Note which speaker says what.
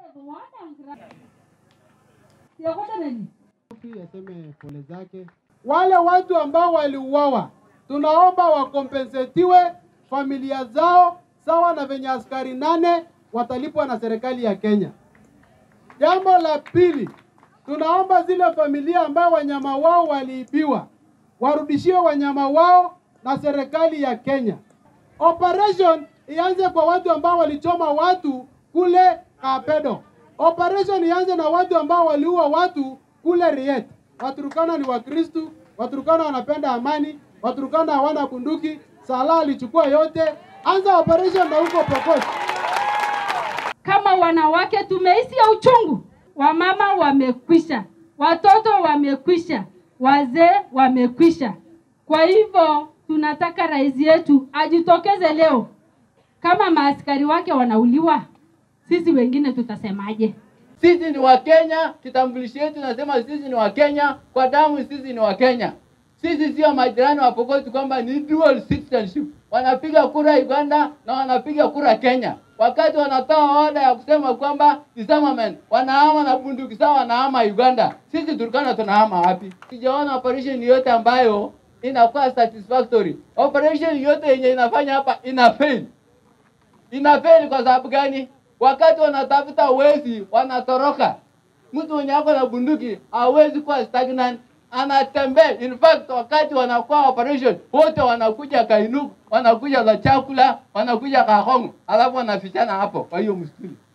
Speaker 1: Aseme pole zake. Wale watu ambao waliuawa, tunaomba wakompensetiwe familia zao sawa na venye askari nane watalipwa na serikali ya Kenya. Jambo la pili, tunaomba zile familia ambao wanyama wao waliibiwa warudishiwe wanyama wao na serikali ya Kenya. Operation ianze kwa watu ambao walichoma watu kule Kapedo. Operation ianze na watu ambao waliua watu kule Riet. Waturukana ni Wakristu, Waturukana wanapenda amani, Waturukana hawana bunduki. Salah alichukua yote. Anza operation na huko Pokot.
Speaker 2: Kama wanawake tumehisi ya uchungu, wamama wamekwisha, watoto wamekwisha, wazee wamekwisha. Kwa hivyo tunataka rais yetu ajitokeze leo. Kama maaskari wake wanauliwa, sisi wengine tutasemaje?
Speaker 3: Sisi ni Wakenya, kitambulisho yetu nasema sisi ni Wakenya, kwa damu sisi ni Wakenya. Sisi sio majirani wa Pokoti kwamba ni dual citizenship. Wanapiga kura Uganda na wanapiga kura Kenya. Wakati wanatoa oda ya kusema kwamba disarmament, wanahama na bunduki sawa, wanahama Uganda. Sisi Turkana tunahama wapi? Sijaona operation yote ambayo inakuwa satisfactory. Operation yote yenye inafanya hapa ina fail. Ina fail kwa sababu gani? Wakati wanatafuta wezi wanatoroka. Mtu mwenye ako na bunduki hawezi kuwa stagnant, anatembea. In fact, wakati wanakuwa operation wote wanakuja Kainuk, wanakuja la chakula, wanakuja Kahong, alafu wanafichana hapo kwa hiyo msituni.